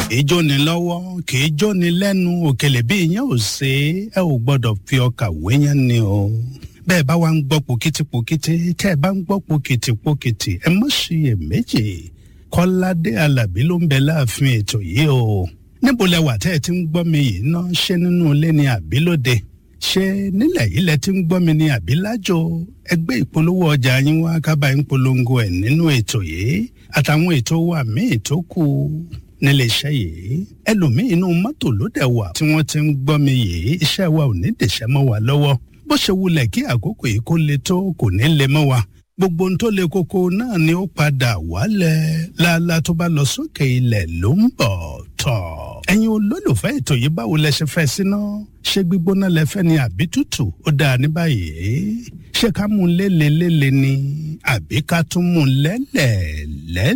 kìí jóni lọ́wọ́ kìí jóni lẹ́nu òkèlè bí iyán ò ṣe é ẹ ò gbọ́dọ̀ fi ọkà wéyán ni o bẹ́ẹ̀ bá wa ń gbọ́ pòkìtìpòkìtì tẹ́ ẹ bá ń gbọ́ pòkìtìpòkìtì ẹ má ṣiyèméjì kọ́ládé alábí ló ń bẹ láàfin ètò yìí o níbo lẹ wà tẹ́ ẹ ti ń gbọ́ mi yìí ná ṣé nínú ilé ni àbí lóde ṣé nílẹ̀ yìí lẹ ti ń gbọ́ mi ni àbí lájò ẹgbẹ́ ìpolówó ọjà yín wá kábàá ń polongo ẹ̀ nínú ètò yìí àtàwọn ètò wa míì tó kù nílé iṣẹ́ yìí ẹlòmíín inú mọ́tò ló dẹ̀ wà tí wọ́n ti ń gbọ́ mi yìí iṣẹ́ wa ò ní dèṣẹ́ mọ́ wa lọ́wọ́ bó ṣe wulẹ̀ kí àkókò yìí kó le tó kò ní le mọ́ wa gbogbo ohun tó le koko náà ni ó padà wálẹ̀ láàlá tó bá lọ sókè ilẹ̀ ló ń bọ̀ tọ̀. ẹ̀yin olólùfẹ́ ètò yìí báwo lẹ ṣe fẹ́ síná ṣé gbígbóná lẹ fẹ́ ni àbí tútù ó dáa ní báyìí ṣé ká mú un lélelélele ni àbí ká tún mú un lẹ́lẹ̀lẹ́